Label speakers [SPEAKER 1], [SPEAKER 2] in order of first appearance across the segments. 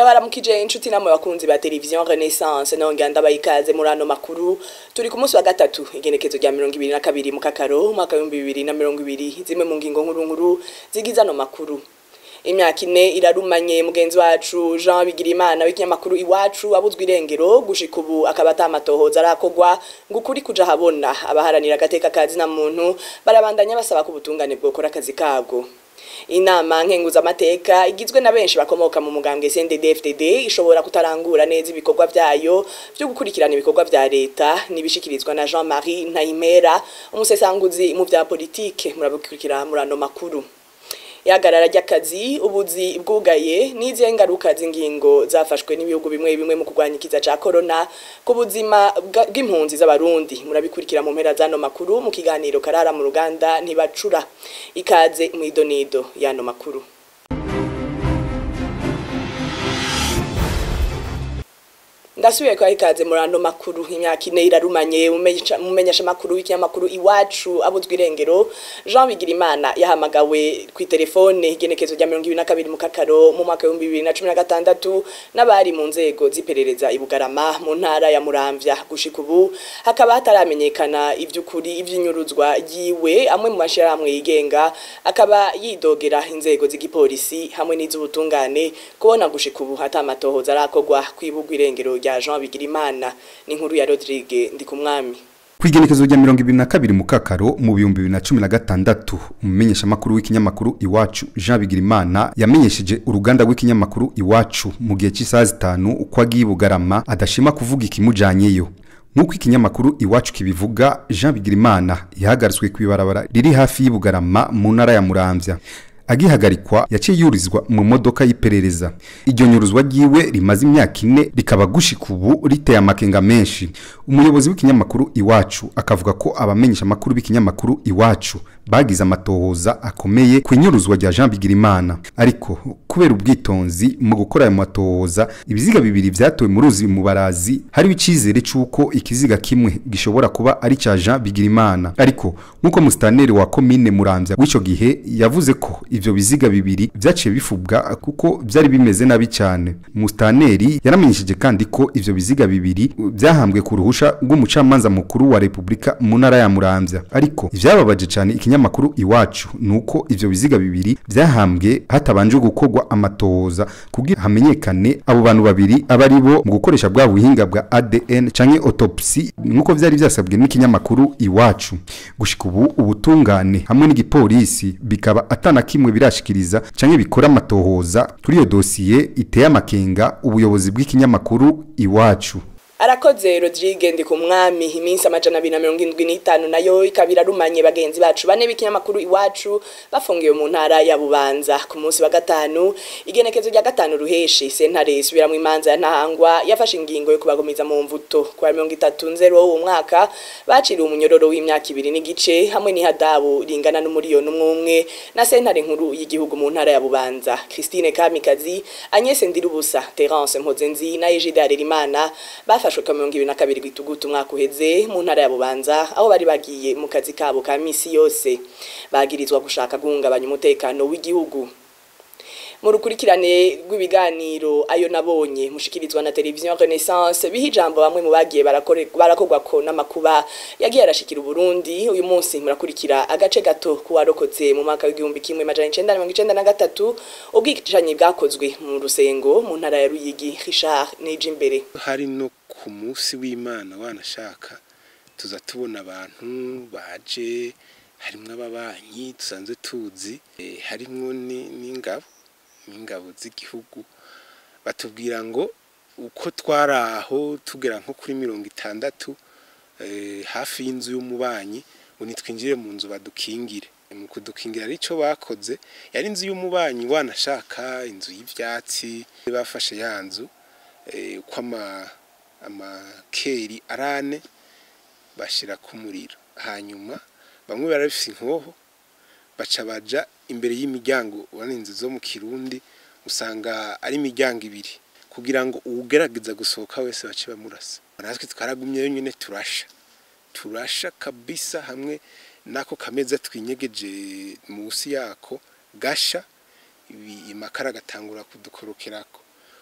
[SPEAKER 1] ndabaramukije inshuti namwe bakunzi ba televiziyo renaissance nongera ndabaha ikaze muri ano makuru turi ku munsi wa gatatu igenekezo rya mirongo ibiri na kabiri mu kakaro umwaka w'ibihumbi bibiri na mirongo ibiri zimwe mu ngingo nkuru nkuru zigize ano makuru imyaka ine irarumanye mugenzi wacu jean bigirimana w'ikinyamakuru iwacu abuzwa irengero gushika ubu akaba atamatohoza arakogwa ngo ukuri kuja habona abaharanira agateka kazi na muntu barabandanya basaba ko ubutungane bwokora akazi kabwo inama nkenguzamateka igizwe na benshi bakomoka mu mugambwe CNDD-FDD ishobora kutarangura neza ibikorwa vyayo byo gukurikirana ibikorwa vya leta nibishikirizwa na Jean-Marie Ntayimera umusesanguzi mu vya politike murabukurikira murano makuru yagarara ry'akazi ubuzi bwugaye n'izihe ngaruka z'ingingo zafashwe n'ibihugu bimwe bimwe mu kurwanya ikiza ca corona ku buzima bw'impunzi z'abarundi murabikurikira mu mpera z'ano makuru mu kiganiro karara mu ruganda ntibacura ikaze mu idonido y'ano makuru ndasubiye kwa ikaze muri ano makuru imyaka ine irarumanye mumenyesha makuru w'ikinyamakuru iwacu abuzwa irengero Jean Bigirimana yahamagawe ku telefone igenekezo rya 2022 mu kakaro mu mwaka wa 2016 n'abari mu nzego ziperereza ibugarama mu ntara ya Muramvya gushika ubu hakaba hataramenyekana ivy'ukuri ivy'inyuruzwa yiwe amwe mu mashiramwe yigenga akaba yidogera inzego z'igipolisi hamwe n'iz'ubutungane kubona gushika ubu hatamatohoza arakogwa kwibugwa irengero rya Jean Bigirimana ni inkuru ya Rodrigue Ndikumwami
[SPEAKER 2] kwigenekezo rya mirongo ibiri na kabiri mu kakaro mu bihumbi bibiri na cumi na gatandatu umumenyeshamakuru w'ikinyamakuru iwacu jean bigirimana yamenyesheje uruganda rw'ikinyamakuru iwacu mu gihe cy'isaha zitanu uko agiye bugarama adashima kuvuga ikimujanyeyo nk'uko ikinyamakuru iwacu kibivuga jean bigirimana yahagaritswe ku ibarabara riri hafi y'ubugarama mu ntara ya muramvya agihagarikwa yaciye yurizwa mu modoka y'iperereza iryo nyuruzwa ryiwe rimaze imyaka ine rikaba gushika ubu riteye amakenga menshi umuyobozi w'ikinyamakuru iwacu akavuga ko abamenyesha amakuru b'ikinyamakuru iwacu bagize amatohoza akomeye ku inyuruzwa rya Jean Bigirimana ariko kubera ubwitonzi mu gukora ayo matohoza ibiziga bibiri vyatowe mu ruzi mu barazi hari icizere c'uko ikiziga kimwe gishobora kuba ari ca Jean Bigirimana ariko nkuko mustaneri wa commune Muramvya w'ico gihe yavuze ko ivyo biziga bibiri vyaciye bifubwa kuko vyari bimeze nabi cyane mustaneri yaramenyesheje kandi ko ivyo biziga bibiri vyahambwe ku ruhusha rw'umucamanza mukuru wa Republika mu ntara ya Muramvya ariko ivyababaje cyane ikinyamakuru iwacu nuko ivyo biziga bibiri vyahambwe hatabanje gukorwa amatohoza kugira hamenyekane abo bantu babiri abari bo mu gukoresha bwa buhinga bwa ADN canke autopsy nkuko vyari vyasabwe n'ikinyamakuru iwacu gushika ubu ubutungane hamwe n'igipolisi bikaba atana kimwe birashikiriza canke bikora amatohoza kuri iyo dosiye iteye amakenga ubuyobozi bw'ikinyamakuru iwacu
[SPEAKER 1] arakoze Rodrigue ndi ku mwami iminsi amajana abiri na mirongo indwi n'itanu nayo ikabira rumanye bagenzi bacu bane b'ikinyamakuru iwacu bafungiwe mu ntara ya Bubanza ku munsi wa gatanu igenekezo rya gatanu ruheshi sentare isubiramwo imanza ya ntahangwa yafashe ingingo yo kubagumiza mu mvuto kwa mirongo itatu nzero uwo mwaka baciriwe umunyororo w'imyaka ibiri n'igice hamwe n'ihadabu ringana n'umuriyoni umwe umwe na sentare nkuru y'igihugu mu ntara ya Bubanza Christine Kamikazi Agnès Ndirubusa Terence Mpozenzi na Egide Harerimana bafashe bafashwe ka mirongo ibiri na kabiri gwitugutu umwaka uheze mu ntara ya Bubanza aho bari bagiye mu kazi kabo ka misi yose bagirizwa gushaka guhungabanya umutekano w'igihugu mu rukurikirane rw'ibiganiro ayo nabonye mushikirizwa na televiziyo Renaissance biha ijambo bamwe mu bagiye barakorwa ko n'amakuba yagiye arashikira Burundi uyu munsi murakurikira agace gato kuwarokotse mu mwaka w'igihumbi kimwe majana icenda na mirongo icenda na gatatu ubwicanyi bwakozwe mu rusengo mu ntara ya Ruyigi Richard Nijimbere
[SPEAKER 3] hari no ku munsi w'Imana wanashaka tuza tubona abantu baje harimwo ababanyi dusanzwe tuzi harimwo n'ingabo n'ingabo z'igihugu batubwira ngo uko twari aho tugera nko kuri mirongo itandatu hafi y'inzu y'umubanyi ngo nitwinjire mu nzu badukingire mu kudukingira aricyo bakoze yari inzu y'umubanyi wanashaka inzu y'ibyatsi bafashe ya nzu uko amakeri arane bashyira ku muriro hanyuma bamwe barabifite inkoho baca baja imbere y'imiryango ubona inzu zo mu kirundi usanga ari imiryango ibiri kugira ngo uwugerageza gusohoka wese bace bamurasa natwe twaragumyeyo nyine turasha turasha kabisa hamwe n'ako kameza twinyegeje munsi yako gasha amakara agatangura kudukorokerako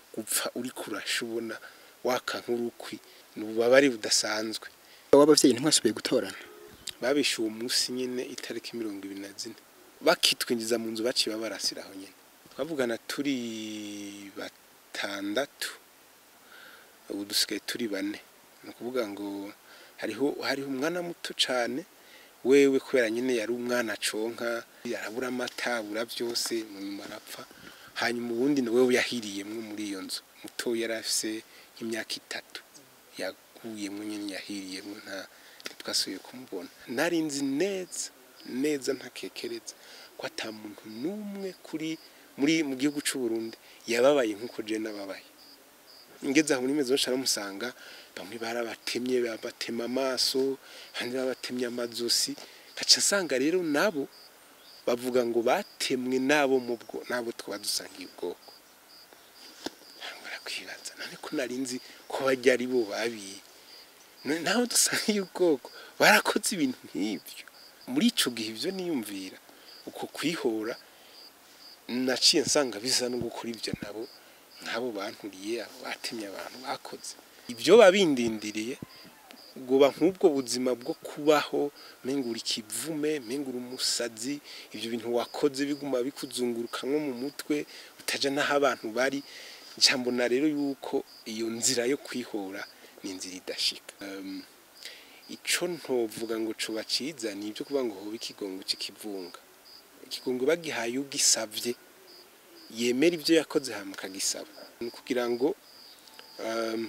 [SPEAKER 3] gupfa uri kurasha ubona waka nk'urukwi ni ububabare budasanzwe
[SPEAKER 4] w'abavyeyi ntimwasubiye gutorana
[SPEAKER 3] babishe uwo munsi nyine itariki mirongo ibiri na zine bakitwinjiza mu nzu baciye babarasiraho nyine twavugana turi batandatu ubu dusigaye turi bane ni ukuvuga ngo hariho hariho umwana muto cyane wewe kubera nyine yari umwana aconka yarabura amata abura byose mu nyuma arapfa hanyuma ubundi ni wewe yahiriyemwo muri iyo nzu muto yari afise nk'imyaka itatu yaguyemwo nyine yahiriyemwo nta ntitwasubiye kumubona nari nzi neza neza ntakekereza ko ata muntu n'umwe kuri muri mu gihugu cy'u Burundi yababaye nk'uko je nababaye ngeze aho muri mezo nshara musanga bamwe barabatemye babatema amaso abandi babatemye amazosi gaca nsanga rero nabo bavuga ngo batemwe nabo mu bwo nabo twaba dusangiye ubwoko barakwibaza none ko nari nzi ko bajya ari bo babiye none naho dusangiye ubwoko barakoze ibintu nk'ibyo muri ico gihe ivyo niyumvira uko kwihora naciye nsanga bisa no gukora ibyo nabo nk'abo banturiye abo batemye abantu bakoze ibyo babindindiriye goba nk'ubwo buzima bwo kubaho mengura ikivume mengura umusazi ibyo bintu wakoze biguma bikuzunguruka nko mu mutwe utaja n'aho abantu bari njambona rero yuko iyo nzira yo kwihora ni inzira idashika um, ico ntovuga ngo coba ciza ni ibyo kuvuga ngo hoba ikigongo c'ikivunga ikigongo bagihaye ugisavye yemera ibyo yakoze hama akagisaba ni kugira ngo um,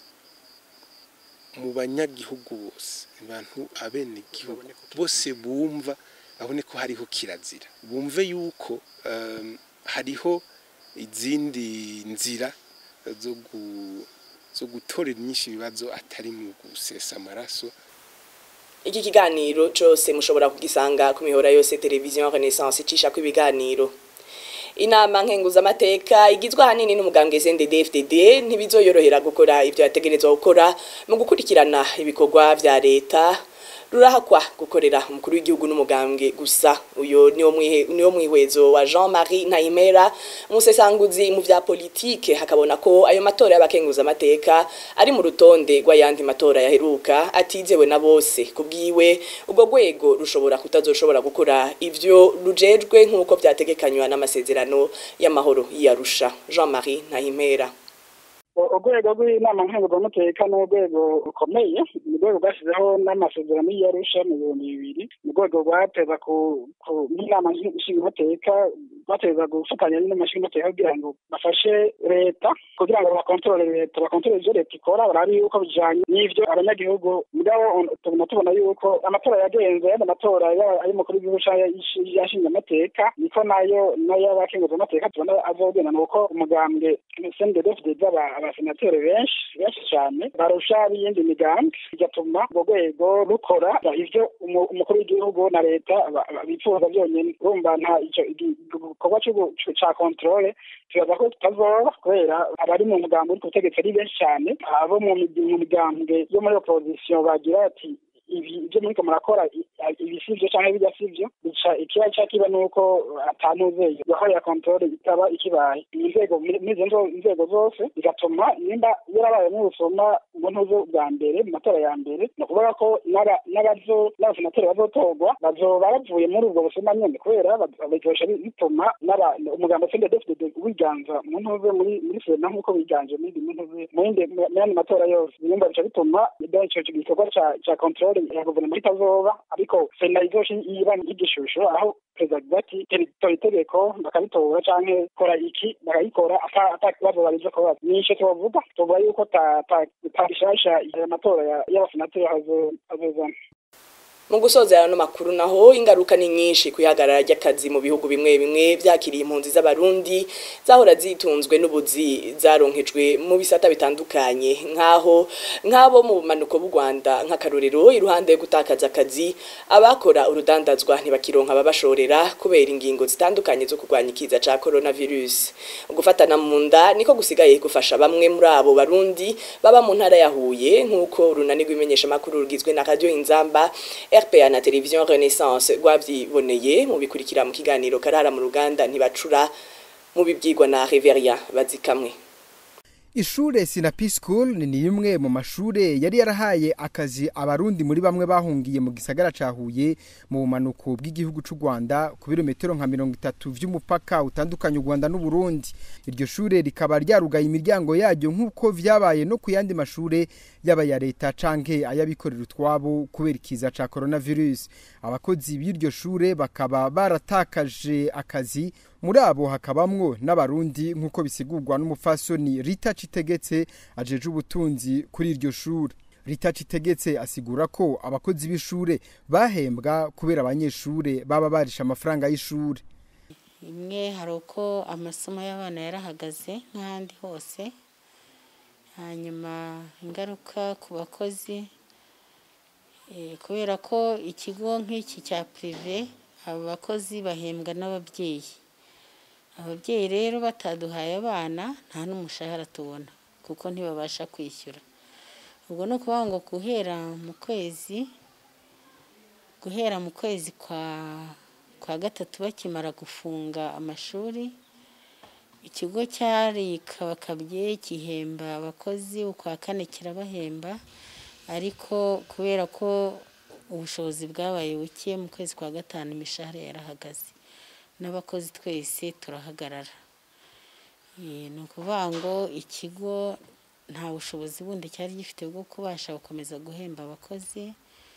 [SPEAKER 3] mu banyagihugu bose abantu abene gihugu bose bumva babone ko hariho kirazira bumve yuko um, hariho izindi nzira zo gu zo gutorera inyinshi ibibazo atari mu gusesa amaraso
[SPEAKER 1] iki kiganiro cyose mushobora kugisanga ku mihora yose televiziyo renaissance icisha ko ibiganiro inama nkenguzamateka igizwe ahanini n'umugambwe CNDD-FDD ntibizoyorohera gukora ivyo yategerezwa gukora mu gukurikirana ibikorwa vya leta rurahakwa gukorera umukuru w'igihugu n'umugambwe gusa uyo niwo mwihe niwo mwihwezo wa Jean-Marie Ntayimera umusesanguzi mu vya politike hakabona ko ayo matora y'abakenguza amateka ari mu rutonde rw'ayandi matora yaheruka atizewe na bose kubwiwe ubwo rwego rushobora kutazoshobora gukora ivyo rujejwe nk'uko vyategekanywa n'amasezerano y'amahoro y'Arusha Jean-Marie Ntayimera
[SPEAKER 5] urwego rw'inama nkenguzamateka ni urwego rukomeye ni urwego rwashyizeho n'amasezerano y'iyarusha mu bihumbi bibiri ni urwego rwateza ku n'inama nshingamateka bateza gufatanya n'amashingamateka kugira ngo bafashe leta kugira ngo bakontorore leta bakontorore ibyo leta ikora barabe yuko bijanye n'ivyo abanyagihugu mugabo tubona tubona yuko amatora yagenze yandi matora ay'umukuru w'igihugu yashinze amateka niko nayo n'ay'abakenguzamateka tubona azogenda nuko umugambwe sndfdd abasenateri benshi benshi cyane barusha b'iyindi migambi bigatuma urwo rwego rukora ivyo umukuru w'igihugu na leta bifuza byonyine urumva nta ico igikorwa ca kontrole tubaza ko tutazoba kubera abari mu mugambi uri ku butegetsi ari benshi cyane abo mu migambwe yo muri opposition bagira ati ibi ibyo muriko murakora ibi sivyo canke bijya sivyo bica ikiba ca kiba nuko atanuze gahoro ya kontrole itaba ikibaye inzego n'izo nzego zose bigatuma nimba yarabaye n'ubusoma ngo ntuzo bwa mbere mu matora ya mbere ni ukuvuga ko n'abazo n'abasenateri bazotorwa bazoba bavuye muri ubwo busoma nyene kubera bikoresha bituma umugambo sende defide wiganza mu ntuze muri muri sena nk'uko wiganje muri mu ntuze mu yandi matora yose nimba bica bituma ico gikorwa ca kontrole ya guverinoma itazoba ariko sena izoshi iba nk'igishusho aho perezida avuga ati tora itegeko bakabitora canke kora iki bakayikora ata kibazo barizo kubaza nico tubavuga tuvuga yuko ta gishasha amatora y'abasenateri azozana
[SPEAKER 1] mu gusoza ano makuru naho ingaruka ni nyinshi kwihagarara ry'akazi mu bihugu bimwe bimwe byakiriye impunzi z'abarundi zahora zitunzwe n'ubuzi zaronkejwe mu bisata bitandukanye nkaho nk'abo mu bumanuko bw'u Rwanda nk'akarorero iruhande yo gutakaza akazi abakora urudandazwa ntibakironka ababashorera kubera ingingo zitandukanye zo kurwanya ikiza ca coronavirus ugufatana mu nda niko gusigaye gufasha bamwe muri abo barundi baba mu ntara ya Huye nk'uko runani rw'imenyesha makuru rugizwe na radio Inzamba RPA na televiziyo Renaissance rwavyiboneye mu bikurikira mu kiganiro karara mu ruganda ntibacura mu bibyigwa na Reveria bazikamwe
[SPEAKER 4] Ishure Sinapi School ni imwe mu mashure yari yarahaye akazi abarundi muri bamwe bahungiye mu gisagara ca Huye mu bumanuko bw'igihugu c'u Rwanda ku birometero nka 30 vy'umupaka utandukanye u Rwanda n'u Burundi iryo shure rikaba ryarugaye imiryango yaryo nk'uko vyabaye no ku yandi mashure yaba ya leta canke ayabikorera utwabo kubera ikiza ca coronavirus abakozi b'iryo shure bakaba baratakaje akazi muri abo hakabamwo n'abarundi nk'uko bisigurwa n'umufasoni Rita Citegetse ajeje ubutunzi kuri iryo shure Rita Citegetse asigura ko abakozi b'ishure bahembwa kubera abanyeshure baba barisha amafaranga y'ishure
[SPEAKER 6] imwe hari uko amasomo y'abana yarahagaze nk'ahandi hose hanyuma ingaruka ku bakozi kubera ko ikigo nk'iki cya pirive abo bakozi bahembwa n'ababyeyi ababyeyi rero bataduhaye abana nta n'umushahara tubona kuko ntibabasha kwishyura ubwo ni ukuvuga ngo guhera mu kwezi guhera mu kwezi kwa kwa gatatu bakimara gufunga amashuri ikigo cyari kabakabye gihemba abakozi ukwa kane kirabahemba ariko kubera ko ubushobozi bwabaye buke mu kwezi kwa gatanu imishahara yarahagaze n'abakozi twese turahagarara ni ukuvuga ngo ikigo nta bushobozi bundi cyari gifite bwo kubasha gukomeza guhemba abakozi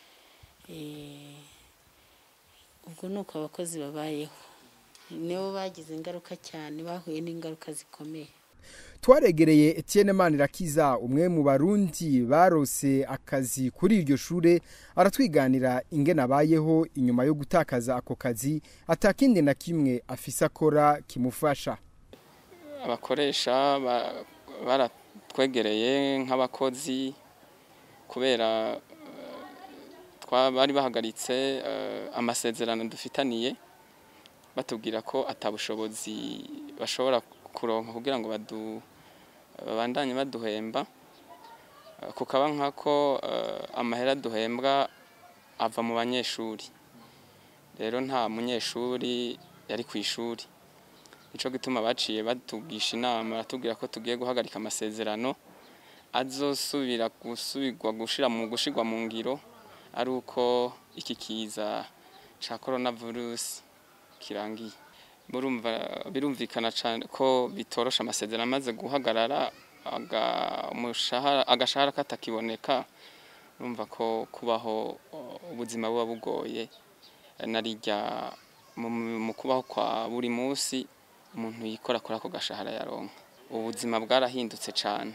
[SPEAKER 6] ubwo ni uko abakozi babayeho nibo bagize ingaruka cyane bahuye n'ingaruka zikomeye
[SPEAKER 4] twaregereye Etienne Manirakiza umwe mu barundi barose akazi kuri iryo shure aratwiganira ingene abayeho inyuma yo gutakaza ako kazi atakindi na kimwe afise akora kimufasha
[SPEAKER 7] abakoresha baratwegereye nk'abakozi kubera bari bahagaritse amasezerano dufitaniye batubwira ko atabushobozi bashobora kuronka kugira ngo babandanye baduhemba kukaba nk'ako amahera duhembwa ava mu banyeshuri rero nta munyeshuri yari ku ishuri nicyo gituma baciye batubwisha inama baratubwira ko tugiye guhagarika amasezerano azosubira gusubirwa gushira mu gushirwa mu ngiro ari uko iki kiza cya korona virusi kirangiye birumvikana cyane ko bitorosha amasezerano amaze guhagarara agashahara katakiboneka urumva ko kubaho ubuzima buba bugoye narijya mu kubaho kwa buri munsi umuntu yikora kuri ako gashahara yaronka ubuzima bwarahindutse cyane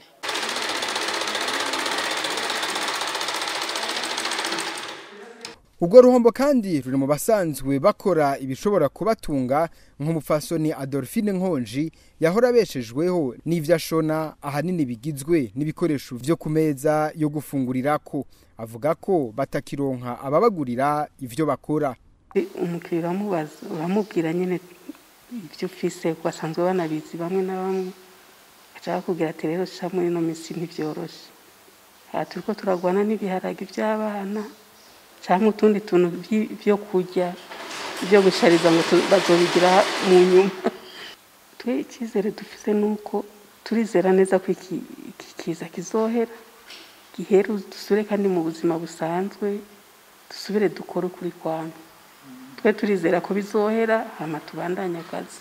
[SPEAKER 4] ubwo ruhombo kandi ruri mu basanzwe bakora ibishobora kubatunga nk'umupfasoni adolphine nkonji yahora abeshejweho n'ibyo ashona ahanini bigizwe n'ibikoresho byo ku meza yo gufungurirako avuga ko batakironka ababagurira ibyo bakora
[SPEAKER 8] umukiriya uramubaza uramubwira nyine ibyo ufise basanzwe banabizi bamwe na bamwe ashaka kubwira ati rero sha muri ino minsi ntibyoroshye aha turi ko turagwana n'ibiharage by'abana cyangwa utundi tuntu byo kurya byo gushariza ngo bazobigira mu nyuma twe icyizere dufite ni uko turizera neza ko iki kiza kizohera gihere dusubire kandi mu buzima busanzwe dusubire dukore ukuri kwanyu twe turizera ko bizohera hama tubandanye akazi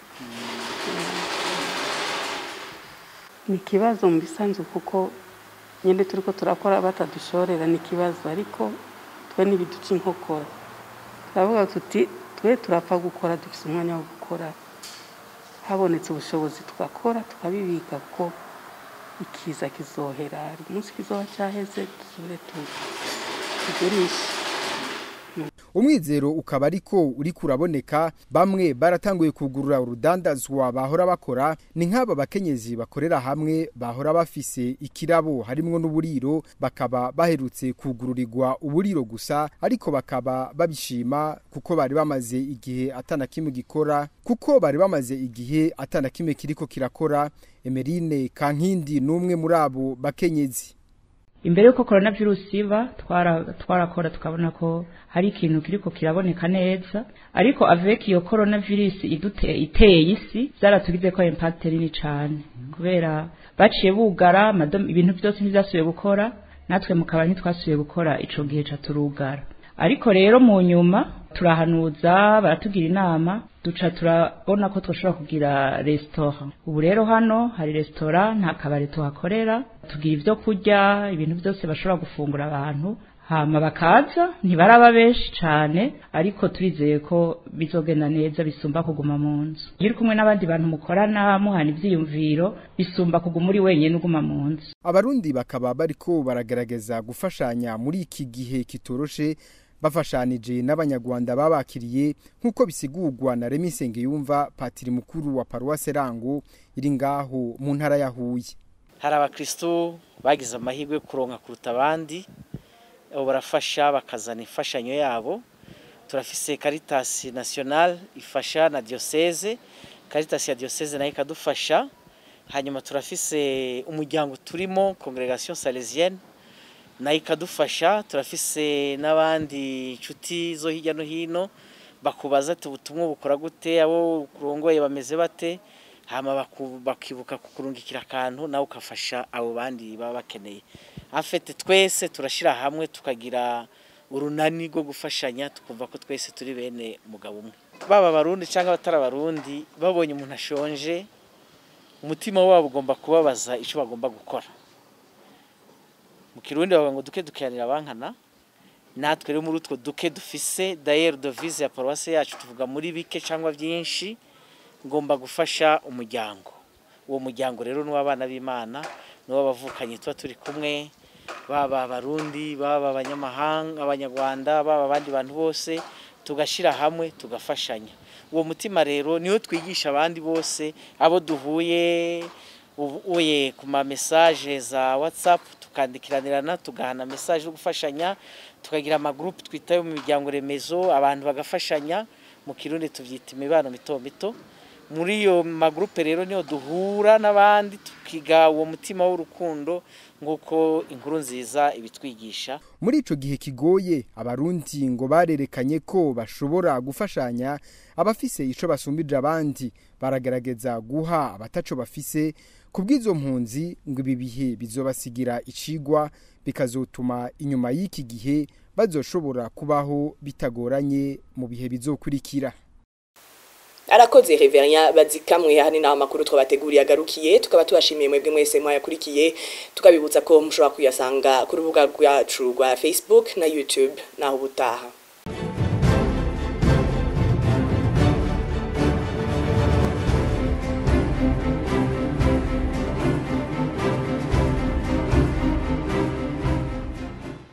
[SPEAKER 8] ni ikibazo mu bisanzwe kuko nyine turi ko turakora batadushorera ni ikibazo ariko twe n'ibiduca inkokora turavuga tuti twe turapfa gukora dufite umwanya wo gukora habonetse ubushobozi tugakora tukabibika ko ikiza kizohera umunsi kizoba cyaheze dusubire tugurishe
[SPEAKER 4] umwizero ukaba ariko uri kuraboneka bamwe baratanguye kugurura urudandazwa bahora bakora ni nk'aba bakenyezi bakorera hamwe bahora bafise ikirabo harimwo n'uburiro bakaba baherutse kugururirwa uburiro gusa ariko bakaba babishima kuko bari bamaze igihe atana kimwe gikora kuko bari bamaze igihe atana kimwe kiriko kirakora Emerine Kankindi n'umwe muri abo bakenyezi
[SPEAKER 9] imbere y'uko coronavirus iba twara- twarakora tukabona ko hari ikintu kiriko kiraboneka neza ariko avec iyo coronavirus idute iteye isi byaratugize ko impact nini cane kubera baciye bugara amadom- ibintu byose ntibyasubiye gukora natwe mukaba ntitwasubiye gukora ico gihe ca turugara ariko rero mu nyuma turahanuza baratugira inama duca turabona ko twashobora kugira resitora ubu rero hano hari resitora nta kabari tuhakorera tugira ibyo kurya ibintu byose bashobora gufungura abantu hama bakaza ntibaraba benshi cyane ariko turizeye ko bizogenda neza bisumba kuguma mu nzu iyo uri kumwe n'abandi bantu mukorana muhana ibyiyumviro bisumba kuguma uri wenyine uguma mu nzu
[SPEAKER 4] abarundi bakaba bariko baragerageza gufashanya muri iki gihe kitoroshe bafashanije n'abanyarwanda babakiriye nk'uko bisigurwa na Remy Nsengiyumva patiri mukuru wa paruwase Rango iri ngaho mu ntara ya Huye
[SPEAKER 10] hari abakristo bagize amahirwe yo kuronka kuruta abandi abo barafasha bakazana imfashanyo yabo turafise Caritas National ifasha na diocese Caritas ya diocese nayo ikadufasha hanyuma turafise umuryango turimo Congregation Salesienne nayo ikadufasha turafise n'abandi nshuti zo hirya no hino bakubaza ati ubutumwa bukora gute abo kurongoye bameze bate hama baku- bakibuka kukurungikira akantu nawe ukafasha abo bandi baba bakeneye afete twese turashira hamwe tukagira urunani rwo gufashanya tukumva ko twese turi bene umugabo umwe baba abarundi cyangwa abatari abarundi babonye umuntu ashonje umutima wabo ugomba kubabaza icyo bagomba gukora mu kirundi bavuga ngo duke dukiranira abankana natwe rero muri utwo duke dufise dayeri dovize ya paruwasi yacu tuvuga muri bike cyangwa byinshi ngomba gufasha umuryango uwo muryango rero ni uw'abana b'imana ni uw'abavukanyi tuba turi kumwe baba abarundi baba abanyamahanga abanyarwanda baba abandi bantu bose tugashyira hamwe tugafashanya uwo mutima rero niwo twigisha abandi bose abo duhuye uye ku ma message za whatsapp tukandikiranirana tugahana message yo gufashanya tukagira amagurupe twitayo mu miryango remezo abantu bagafashanya mu kirundi tubyita imibano mito mito muri iyo magurupe rero niyo duhura n'abandi tukiga uwo mutima w'urukundo nk'uko inkuru nziza ibitwigisha
[SPEAKER 4] muri ico gihe kigoye abarundi ngo barerekanye ko bashobora gufashanya abafise ico basumbije abandi baragerageza guha abataco bafise kubw'izo mpunzi ngo ibi bihe bizobasigira icigwa bikazotuma inyuma y'iki gihe bazoshobora kubaho bitagoranye mu bihe bizokurikira
[SPEAKER 1] arakoze Reverien bazikamwe hani naho makuru twabateguriye agarukiye tukaba tubashimiye mwebwe mwese mwayakurikiye tukabibutsa ko mushobora kuyasanga ku rubuga rwacu rwa Facebook na YouTube naho ubutaha